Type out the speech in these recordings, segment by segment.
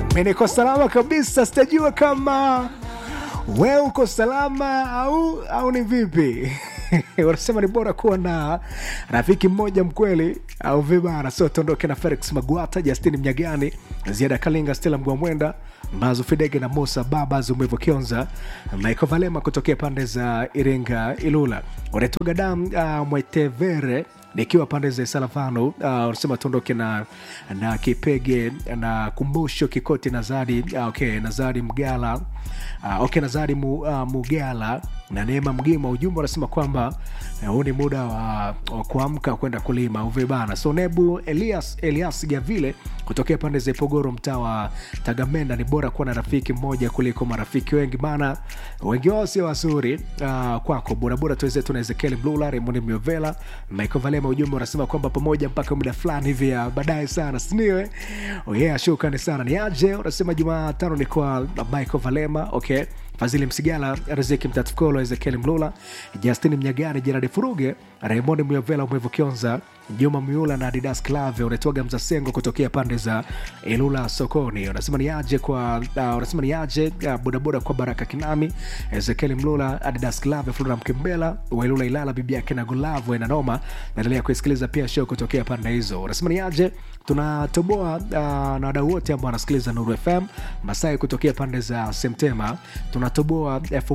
mi niko salama kabisa sitajua kama we uko salama au au ni vipi wanasema ni bora kuwa na rafiki mmoja mkweli au vibara so tuondoke na felix magwata justin mnyagani ziada kalinga stela mgwamwenda mbazo fidege na musa babas umevo kionza michael valema kutokea pande za iringa ilula unatoga dam uh, mwetevere nikiwa pande za salavano unasema uh, tuondoke na na kipege na kumbusho kikoti nazari uh, okay, nazari mgala uh, okay, nazari mu, uh, mugala na neema mgima ujumbe unasema kwamba huu uh, ni muda wa, wa kuamka kwenda kulima uvibana so nebu elias elias gavile kutokea pande za ipogoro mtaa wa tagamenda ni bora kuwa na rafiki mmoja kuliko marafiki wengi maana wengi wao sio wazuri uh, kwako borabora tuwezetu na ezekiel mlula remoni miovela michael valema ujumbe unasema kwamba pamoja mpaka muda fulani hivi ya baadaye sana siniwe oh yeah, shukrani sana ni aje unasema jumatano ni kwa michael valema okay fadhili msigala riziki mtatukolo ezekiel mlula justin mnyagani jeradi furuge raymond myovela mwevu kionza juma miula na adidas clave unatoga mzasengo kutokea pande za ilula sokoni unasema ni aje kwa uh, unasema ni aje uh, bodaboda kwa baraka kinami ezekiel mlula adidas clave flora mkembela wailula ilala bibi yake na gulavu enanoma naendelea kuisikiliza pia show kutokea pande hizo unasema ni aje tunatoboa uh, na wadau wote ambao wanasikiliza nuru fm masai kutokea pande za semtema tunatoboa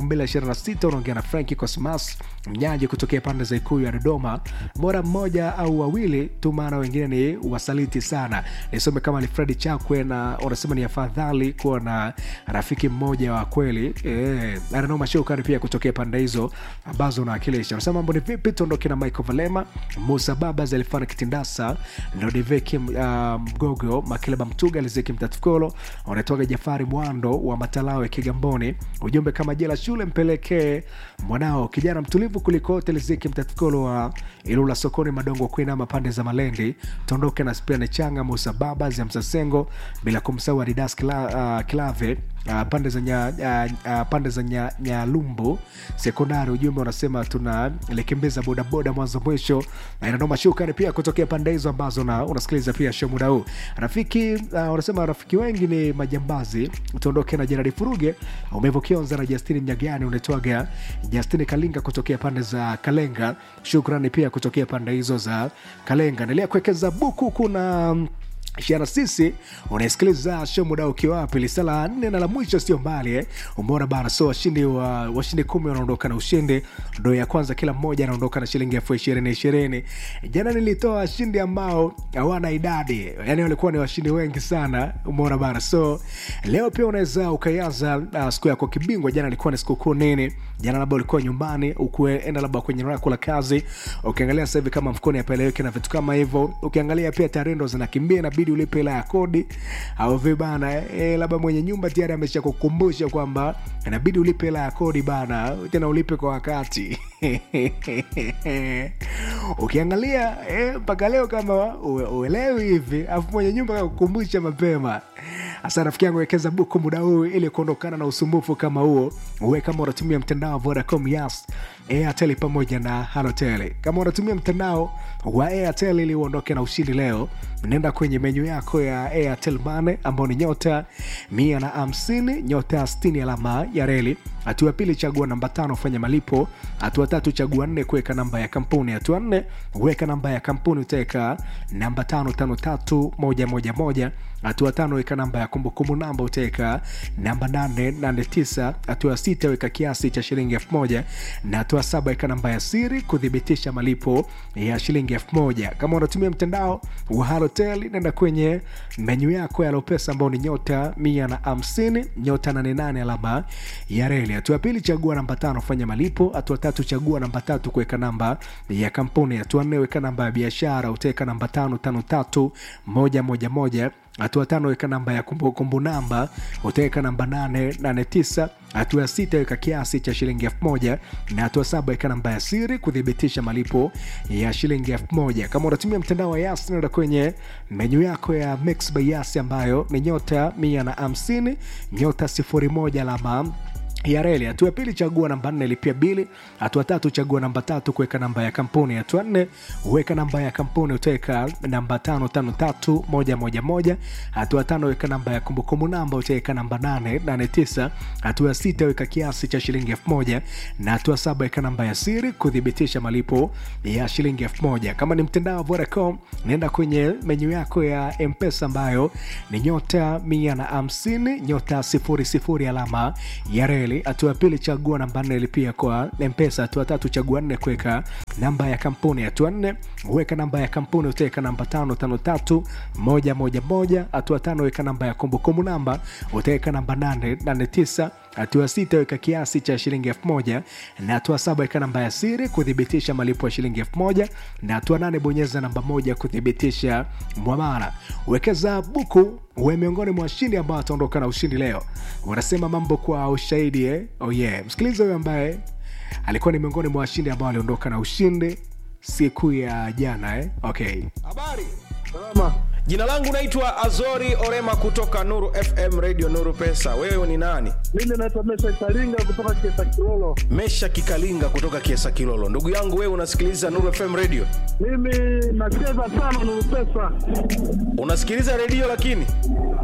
226 unaongea na franki cosmas mnyaji kutokea pande za ikuu ya dodoma bora mmoja au wawili tu maana wengine ni wasaliti sana nisome kama ni fredi chakwe na unasema ni afadhali kuwa na rafiki mmoja wa kweli e, ananoma shukani pia kutokea pande hizo ambazo unawakilisha unasema mambo ni vipi tuondoke na michael valema musa babas alifana kitindasa lodiveki uh, mgogo makileba mtuga lizeki mtatukolo unatoka jafari mwando wa matalawe kigamboni ujumbe kama jela shule mpelekee mwanao kijana mtulivu kulikote lizeki mtatukolo wa ilula sokoni madongo kuinama pande za malendi tuondoke na spiane changa musa babas ya msasengo bila kumsahau adidas kila, uh, kilave Uh, pande za nya, uh, uh, pande za nya, nyalumbu sekondari ujumbe unasema tunalikimbiza bodaboda mwanzo mwisho na inanoma shukani pia kutokea pande hizo ambazo na unasikiliza pia show muda huu rafiki uh, unasema rafiki wengi ni majambazi tuondoke na jeradi furuge umevokionza na justini mnyagani unaitwaga justini kalinga kutokea pande za kalenga shukrani pia kutokea pande hizo za kalenga endelea kuwekeza buku kuna shiana sisi unaisikiliza show muda ukiwa wapi lisala nne na la mwisho sio mbali eh? umeona bana so washindi wa washindi kumi wanaondoka na ushindi ndo ya kwanza kila mmoja anaondoka na shilingi elfu ishirini ishirini jana nilitoa washindi ambao hawana idadi yani walikuwa ni washindi wengi sana umeona bana so leo pia unaweza ukaianza uh, siku yako kibingwa jana ilikuwa ni sikukuu nini jana labda ulikuwa nyumbani ukuenda labda kwenye lako la kazi ukiangalia sasa hivi kama mfukoni apeleweke na vitu kama hivyo ukiangalia pia tarehe ndo zinakimbia inabidi ulipe hela ya kodi au vibana e, labda mwenye nyumba tayari amesha kukumbusha kwamba inabidi ulipe hela ya kodi bana tena ulipe kwa wakati ukiangalia mpaka e, leo kama uelewi hivi afu mwenye nyumba kakukumbusha mapema hasa rafiki yangu wekeza buku muda huu ili kuondokana na usumbufu kama huo uwe kama unatumia mtandao wa vodacom yas airtel pamoja na halotel kama unatumia mtandao wa airtel ili uondoke na ushindi leo nenda kwenye menyu yako ya airtel mane ambao ni nyota mia na hamsini nyota 60 alama ya reli hatua pili chagua namba tano fanya malipo hatua tatu chagua nne kuweka namba ya kampuni hatua nne weka namba ya kampuni utaweka namba tano tano tatu moja moja moja hatua tano weka namba ya kumbukumbu namba utaweka namba nane nane tisa hatua sita weka kiasi cha shilingi elfu moja na hatua saba weka namba ya siri kuthibitisha malipo ya shilingi elfu moja kama unatumia mtandao wa halotel nenda kwenye menyu yako ya lopesa ambao ni nyota mia na hamsini nyota nanenane alama ya reli hatua ya pili chagua namba tano fanya malipo hatua tatu chagua namba tatu kuweka namba ya kampuni hatua nne weka namba ya biashara utaweka namba tano tano tatu moja moja moja hatua tano weka namba ya kumbukumbu namba utaweka namba 889 hatua ya sita weka kiasi cha shilingi elfu moja na hatua saba weka namba ya siri kuthibitisha malipo ya shilingi elfu moja kama unatumia mtandao wa yas nenda kwenye menyu yako ya mix by yas ambayo ni nyota mia na hamsini nyota sifuri moja alama ya reli. Hatua ya pili, chagua namba nne, lipia bili. Hatua tatu, chagua namba tatu, kuweka namba ya kampuni. Hatua nne, weka namba ya kampuni, utaweka namba tano tano tatu moja moja moja. Hatua tano, weka namba ya kumbukumbu namba, utaweka namba nane nane tisa. Hatua sita, weka kiasi cha shilingi elfu moja na hatua saba, weka namba ya siri kuthibitisha malipo ya shilingi elfu moja. Kama ni mtandao wa Vodacom, nenda kwenye menyu yako ya Mpesa ambayo ni nyota mia na hamsini nyota sifuri sifuri alama ya reli. Hatua ya pili chagua namba nne lipia kwa Mpesa. Hatua tatu chagua nne kuweka namba ya kampuni. Hatua nne weka namba ya kampuni, utaweka namba tano tano tatu moja moja moja. Hatua tano weka namba ya kumbukumbu namba, utaweka namba nane nane tisa. Hatua sita weka kiasi cha shilingi elfu moja na hatua saba weka namba ya siri kuthibitisha malipo ya shilingi elfu moja na hatua nane bonyeza namba moja kuthibitisha mwamala. Wekeza buku uwe miongoni mwa washindi ambao wataondoka na ushindi leo. Wanasema mambo kwa ushahidi eh? Oh yeah. Msikiliza huyo ambaye alikuwa ni miongoni mwa washindi ambao waliondoka na ushindi siku ya jana eh? Okay. Habari. Salama. Jina langu naitwa Azori Orema kutoka Nuru FM Radio Nuru Pesa. Wewe ni nani? Mimi naitwa Mesha Karinga kutoka Kiesa Kilolo. Mesha Kikalinga kutoka Kiesa Kilolo. Ndugu yangu wewe unasikiliza Nuru FM Radio? Mimi nacheza sana Nuru Pesa. Unasikiliza redio lakini